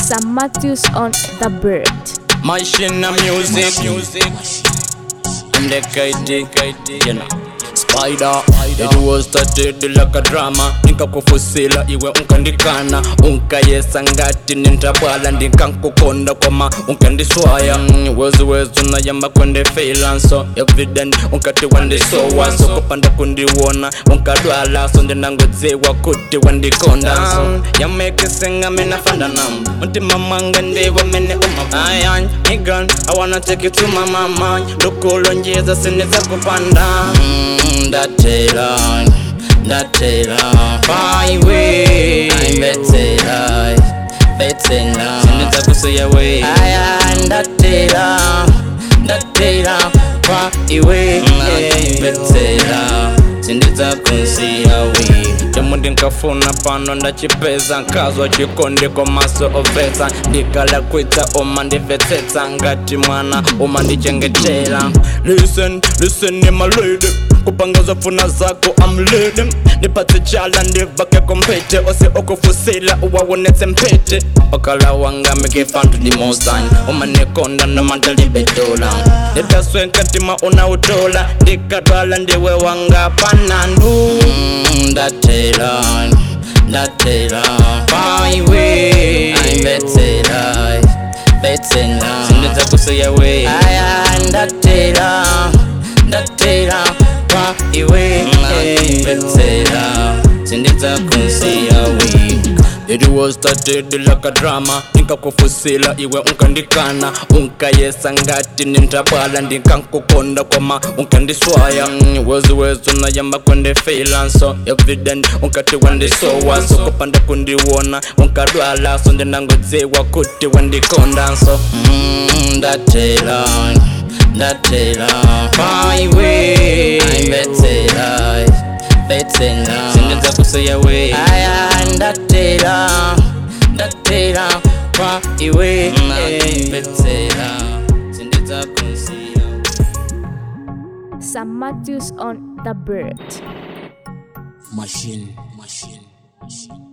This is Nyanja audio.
Sam Matthews on the bird. Machine music, music. And the KD, you know. Spider, it was started like a drama nikakufusila iwe unkandikana unkayesa ngati nintabwala ndinkankukonda koma unkandiswaya Mm, wezi wezi unayamba kwendefila so evident unkati wandisowa so kupanda kundiwona unkadwala so ndinangodziwa kuti wandikonda so yamekisinga minafandanam mtima mwanga ndiwo mene umabayan igan i wanna take you to my mama lukulonjeza sinizakupanda Mm, ndatela ndatela paiwe mbetsela betsela sinizakusiya we aya ndatela ndatela paiwe betsela sindizakusiya we chomwe ndinkafuna pano ndachipeza nkazwa chikondi komaso obvetsa ndikala kwitsa uma ndimvetsetsa ngati mwana uma ndichengetera listen listen my lady kupangaza funa zako amlede ndipatse chala ndivake kompete ose okufusila uwawonetse mpete okala wanga mikifantu dimosani umanekonda nomantalibedola ndidaswenkatima unautola ndikatwala ndiwe wanga panandu ndatela ndatela paiwe mbetsela betsela sindizakusiya we aya ndatela ndatela paiwe betsela sindizakusiya we It was started like a drama nikakufusila iwe unkandikana unkayesa ngati nintabwala ndinkankukonda koma unkandiswaya Mm, wezi wezi unayamba kwendefila so evident unkati wandisowa so kupanda kundiwona unkadwala so ndinangodziwa kuti wandikonda so Mm, ndatela ndatela paiwe mbetsela betsela sindizakusiya we aya ndatela ndatela paiwe betsela sindizakusiya Sam Matthews on the bird. machine machine machine